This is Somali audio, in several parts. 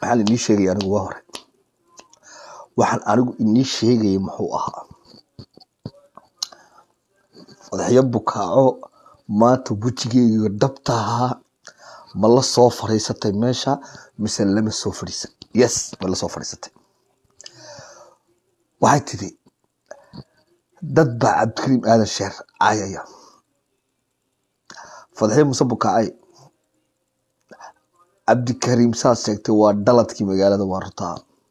waxaan inii sheegaya anigu waa hore waxaan anigu inii sheegaya muxuu ahaa madaxyo bukaaco maanta wejigeyga dhabta ahaa ma la soo fadhiisatay meesha mise lama soo fadhiisan yes ma la soo fadhiisatay waxay tidhi dad baa cabdikariim aadan sheer caayaya fadxiyo muse bukaacay cabdikariim saad sheegtay waa dhaladkii magaalada waa runtaa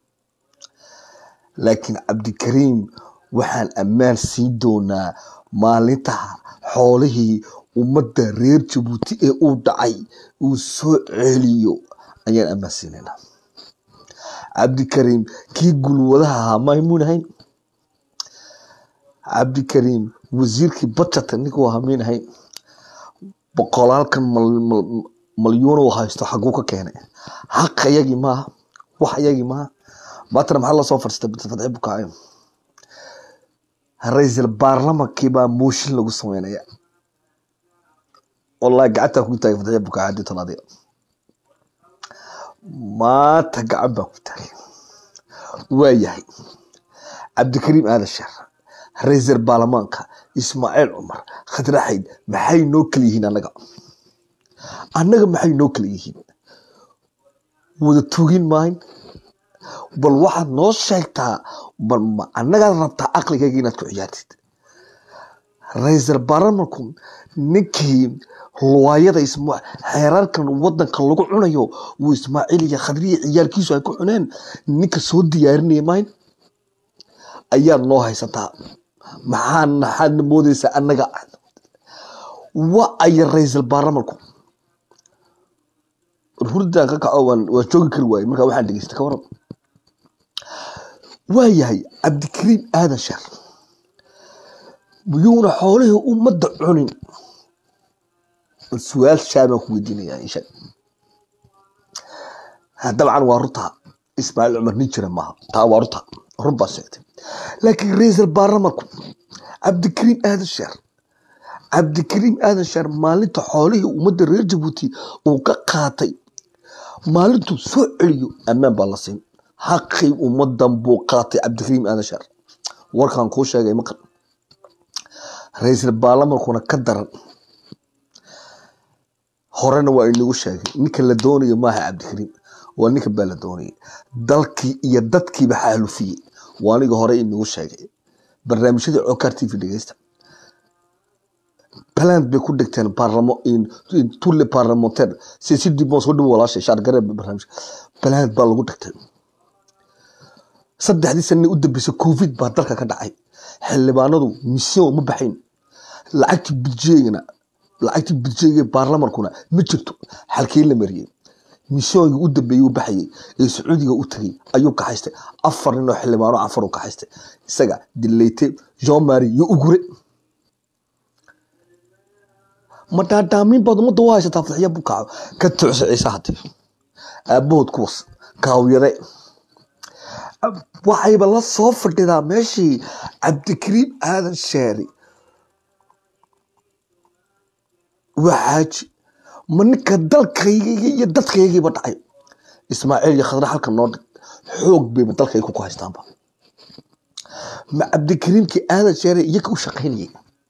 laakiin cabdikariim waxaan ammaan siin doonaa maalinta xoolihii ummadda reer jabuuti ee uu dhacay uu soo celiyo ayaan ammaan siinaynaa cabdikariim kii gulwadaha ahaa maymuunahayn cabdikariim wasiirkii bajata ninkuu ahaa maynahayn boqolaalkan malyuun uu haysto xaguu ka keenay xaq ayagii maaha wax ayagii maaha maantana maxaa lasoo fadhiistay fadxi bukaayo ra-iisul baarlamankii baa mooshin lagu sameynaya wallahi gacantaa kugu taagay fadxiya bukaayo haddii tolaadiga maanta gacan baa ku taagay waa yahay cabdikariim aadan sheer ra-iisul baarlamaanka ismaaciil cumar khadraxayd maxay noo kala yihiin annaga annaga maxay noo kala yihiin wada tugin maayn bal waxaad noo sheegtaa bal ma annagaad rabtaa aqligayga inaad ku ciyaartid ra-iisul baarlamanku ninkii luwaayada isma xeerarkan wadanka lagu cunayo wuu ismaaciil iyo khadriya ciyaalkiisu ay ku cuneen ninka soo diyaarinaya maayn ayaad noo haysataa maxaa maxaadna moodeysaa annaga wa aya ra-iisul baarlamanku hurdaan ka kaco waan waan joogi kari waaye markaa waxaan dhegeysta ka waran waa yahay cabdikariim aadan sheer miyuuna xoolihii ummadda cunin su-aal shaabaan ku weydiinayaa insha dabcan waa runtaa ismaaciil cumar nin jira maaha taa waa runta run baa sheegtay laakiin ra-iisul baarlamanku cabdikariim aadan sheer cabdikariim aadan sheer maalinta xoolihii ummadda reer jabuuti uu ka qaatay maalintuu soo celiyo ammaan baa la siin xaqii ummadan buu qaatay cabdikariim aadan sheer warkaan kuu sheegay maqal ra-iisul baarlamankuna ka daran horena waa inagu sheegay ninka la doonayo maaha cabdikariim waa ninka baa la doonayay dalkii iyo dadkiiba xaalufiyey waa aniga hore inagu sheegay barnaamijyada cokar t v dhegeysta plant bay ku dhigteen tulle parlementaire si si dib soo dhow walaashay shaargare barnaamij plant baa lagu dhigtay saddexdii sane u dambeysay covid baa dalka ka dhacay xildhibaanadu mission ma baxayn lacagtii budjeegana lacagtii budjeega baarlamankuna ma jirto xalkii la mariyey missionkii u dambeeyey u baxayay ee sacuudiga u tagay ayuu kaxaystay afar nin oo xildhibaano afar u kaxaystay isaga dileyte jean marie iyo ugure ma dhaadhaamin baad ummadda u haysataa fadxiya bukaaco ka tucsa ciise hadii aabahood kuwas kaawyade waxayba la soo fadhidaa meeshii cabdikariim aadan sheeri waa xaaji ma ninka dalkayga iyo dadkaygiiba dhacay ismaaciil iyo khadra halka noo dhig xoog bayba dalkayga ku haystaanba ma cabdikariimkii aadan sheeri iyaga u shaqaynayay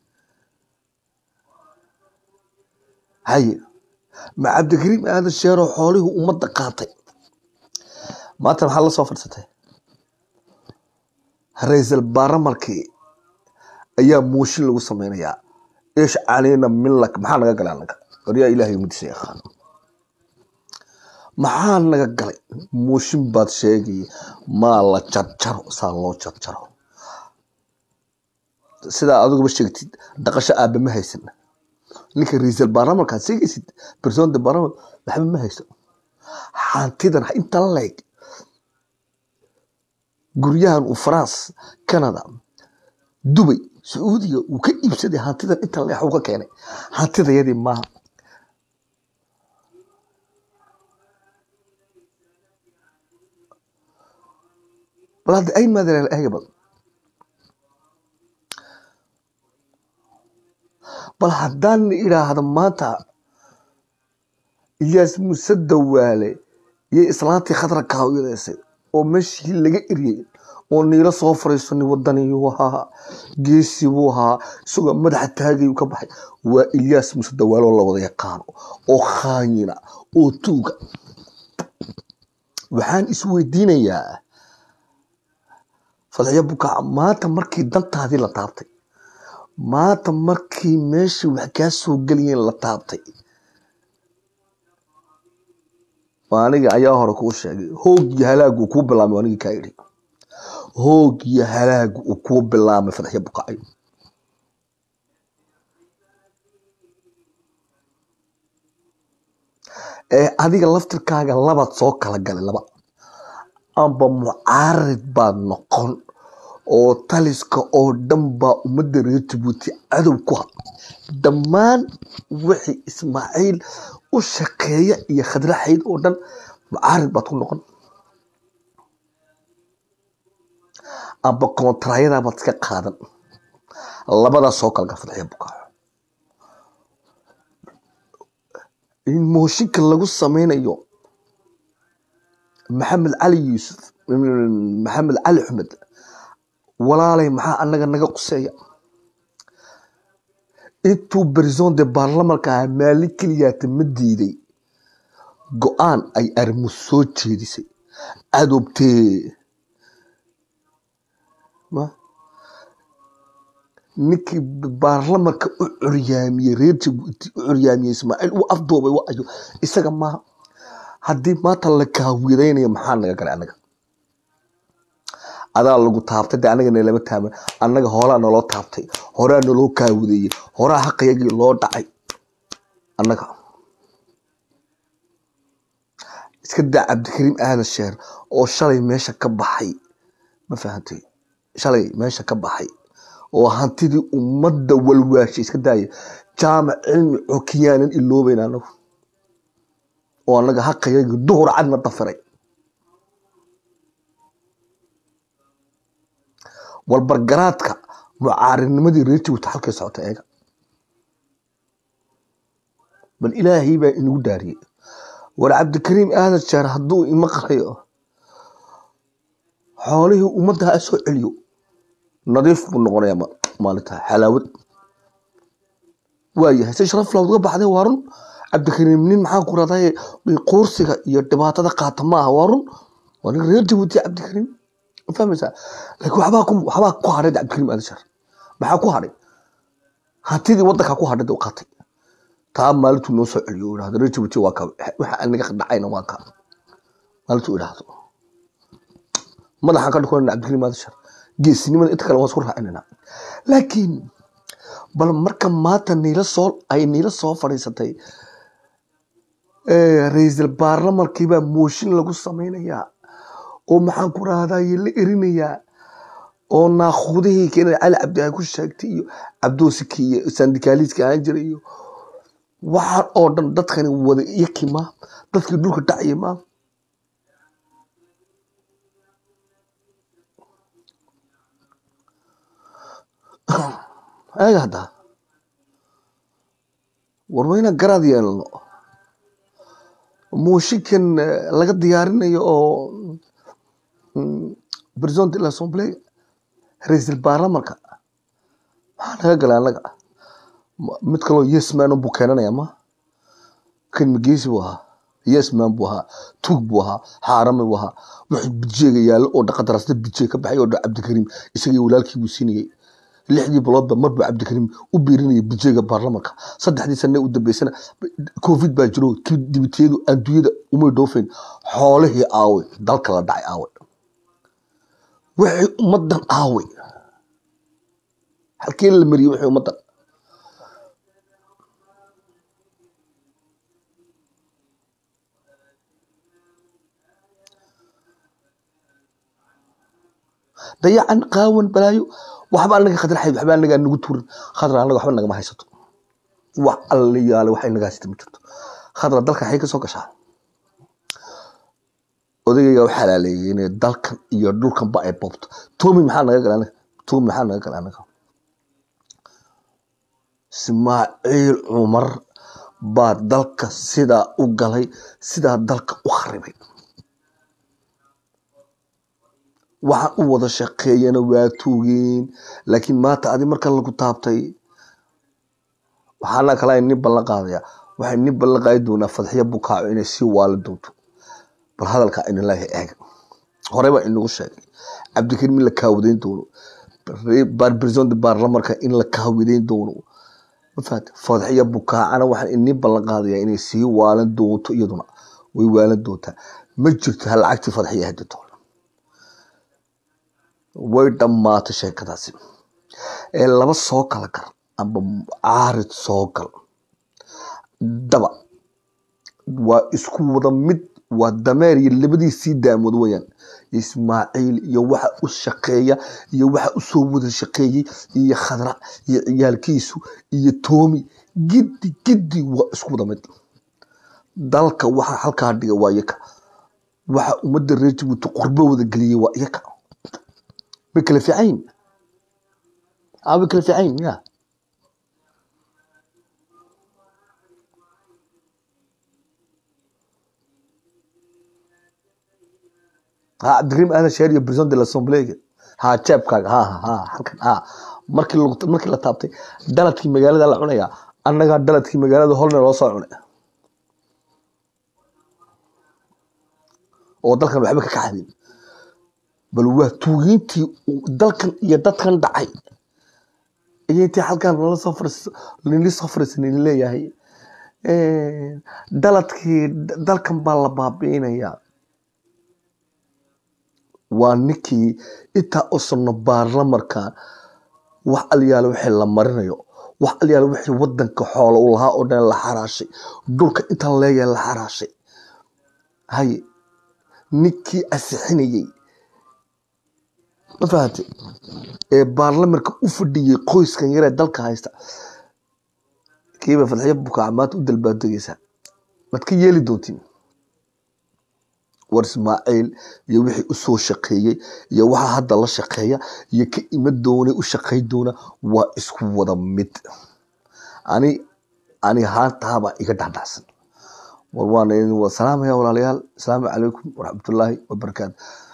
haye ma cabdikariim aadan sheeroo xoolihii ummadda qaatay maanta maxaa la soo fadhiisatay ra-iisul baarlamarkii ayaa mooshin lagu sameynayaa ish caleyna milak maxaa naga galay anaga waryaa ilaahay umadiisa yaqaan maxaa naga galay mooshin baad sheegay maa la jarjaro saa loo jarjaro sidaa adiguba sheegtid dhaqasho aaba ma haysan ninka ra-iisul baarlamankaad sheegaysid person de baarlaman waxba ma haysto hantidan inta la leeg guryahan uu france canada dubay sacuudiga uu ka iibsaday hantidan inta leex uu ka keenay hantidayadii maaha bal hadda ay maadaleel eega bal bal haddaan idhaahdo maanta iyaas muse dawaale iyo islaantii khadra kaawiyadeysay oo meeshii laga eriyey oo niilo soo fariisto nin wadaniyuu ahaa geesi buu ahaa isagoo madaxa taagayuu ka baxay waa ilyaas muse dawaaloo la wada yaqaano oo khaanyina oo tuuga waxaan isweydiinayaa fadxiyo bukaaca maanta markii dantaadii la taabtay maanta markii meeshii wax kaa soo gelayeen la taabtay aniga ayaa hore kuu sheegay hoog iyo halaag uu kuu bilaamay anigii kaa idhi hoog iyo halaag uu kuu bilaamay fadxiyo bukaacayo ee adiga laftirkaaga labaad soo kala galay laba amba mucaarid baad noqon oo taliska oo dhan baa ummadda reer jabuuti cadow ku ha dhammaan wixii ismaaciil u shaqeeya iyo khadraxayd oo dhan mucaarid baad ku noqon amba koontaraayadaa baad iska qaadan labadaas soo kala gal fadxiya bukaaco in mooshinka lagu sameynayo maxamed cali yuusuf maxamed cali xumed walaalay maxaa anaga naga quseeya intuu brison de baarlamanka ahaa maalin keliyaata ma diiday go-aan ay arrimu soo jeedisay cadobtee ninkii baarlamanka u curyaamiyey reer jabuuti u curyaamiyey ismaaciil uu afdoobay wa ayo isaga maaha haddii maanta la kaawidaynayo maxaa naga galay anaga adaa lagu taabtay de anaga nalama taaban annaga hoolaa naloo taabtay horaa naloo kaawideeyey horaa xaqayagii loo dhacay annaga iska daa cabdikariim aadan sheer oo shalay meesha ka baxay ma fahantay shalay meesha ka baxay oo hantidii ummadda walwaashay iska daaya jaamac cilmi cokiyaanan iloobeyn anagu oo annaga xaqayagii duhur cadna dafiray walbargaraadka mucaaridnimadii reer jabuuti halkay socota eega bal ilaahay baa inagu daariyey war cabdikariim aadan jeer hadduu imaqlayo xoolihii ummadda ha soo celiyo nadiif buu noqonayaa maalintaa xalaawad waayahay si sharaf lawd uga baxday waa run cabdikariim nin maxaan ku raday quursiga iyo dhibaatada qaata ma aha waa run waa nin reer jabuuti cabdikariim ma fahmaysaa laakiin waxbaa ku waxbaa ku hadhay cabdikariim aadan sheer maxaa ku hadhay hantidii waddankaa ku hadhay u qaatay taa maalintuu noo soo celiyo u idhahdo reer jabuuti waa ka waxa anaga dhacayna waa ka maalintuu idhahdo madaxaan ka dhukanayna cabdikariim aadan sheer geesinimada inta kale waan isku raacinayna laakiin bal marka maanta niila soo ay niila soo fadhiisatay ra-iisul baarlamankiibaa mooshin lagu samaynayaa oo maxaan ku rahdaye la erinayaa oo naakhudihii keenay cali cabdi ay ku sheegtay iyo cabdoosiki iyo sandikaaliiska ahaan jiray iyo waxaan oo dhan dadkani wada yaki ma dadkii dhulka dhacya ma eega haddaa war wayna garaad yeelno mooshinkan laga diyaarinayo oo president de l'assemblée ra-iisul baarlamanka maxaa naga galay annaga mid kaloo yesman buu keenanaya ma kan mageysi buu ahaa yesman buu ahaa tuug buu ahaa xaarame buu ahaa wuxuu bijeega yaallo oo dhaqadarasta bijeeg ka baxay oo cabdikariim isagii walaalkii buu siinayay lixdii biloodba mar buu cabdikariim u biirinayay bijeega baarlamanka saddexdii sane u dambeysana covid baa jiro dibitiyadu adduunyada umay dhoofeen xoolihii aaway dalka la dhacay aaway wixii ummadan aaway halkee la mariyey wixii ummadan dayacan qaawan balaayo waxba anaga khadra xayd waxba anaga nagu tuurin khadra anaga waxba nagama haysato wax alla yaale wax inaga haysata ma jirto khadra dalka xay ka soo gashaa odagayga u xalaaleeyay inay dalkan iyo dhulkanba ay boobto toomi maxaa naga gala anaga toomi maxaa naga gala anaga ismaaciil cumar baa dalka sidaa u galay sidaa dalka u kharibay waxa u wada shaqeeyana waa tuugeen laakiin maanta adi marka lagu taabtay waxaana kale nin ballan qaadaya waxay nin ballan qaadi doonaa fadxiya bukaaco inay sii waali doonto bal hadalka inilaahi eega horey baa inagu sheegay cabdikariim in la kaawadeyn doono president baarlamanka in la kaawadeyn doono mafahat fadxiya bukaacana waxaan inin ballan qaadaya inay sii waalan doonto iyaduna way waalan doontaa ma jirto ha lacagtii fadxiya hadito way dhammaatay sheekadaasi ee laba soo kala gar amba caarid soo gal daba waa isku wada mid waa dameer iyo labadiisii daamood weyaan ismaaciil iyo waxa u shaqeeya iyo waxa usoo wada shaqeeyey iyo khadra iyo ciyaalkiisu iyo toomi giddi giddi waa isku wada mid dalka waxa halkaa dhiga waa iyaka waxa ummadda reer jabuuti qurbo wada geliyey waa iyaka way kala fiicayn way kala fiicayn ya ha cabdikariim aadan sheer iyo president de l'assemblee ha jeebkaaga ha ha halkan ha markii lagu markii la taabtay daladkii magaalada la cunaya annagaa daladkii magaalada holna loo soo cunay oo dalkan waxba ka kaxadin bal waa tuugiintii dalkan iyo dadkan dhacay iyo intii halkan nala soo fariis nili soo fariis nili leeyahay daladkii dalkan baa la baabi'inayaa waa ninkii intaa u sano baarlamanka wax alyaale wixii la marinayo wax alyaale wixii wadanka xoola u lahaa oo dhan la xaraashay dhulka intaan leeyahay la xaraashay haye ninkii asixinayey ma fahamtay ee baarlamanka u fadhiyey qoyskan yaree dalka haysta kiiba fadxiyo bukaaca maanta u dalbaadegeysaa maad ka yeeli doontiin war ismaaciil iyo wixii usoo shaqeeyey iyo waxa hadda la shaqeeya iyo ka ima doonay u shaqey doona waa isku wada mid ani ani haantahabaa iga dhacdhacsan war waana idin wada salaamaya walaalayaal asalaamu calaykum waraxmatullaahi wabarakaatu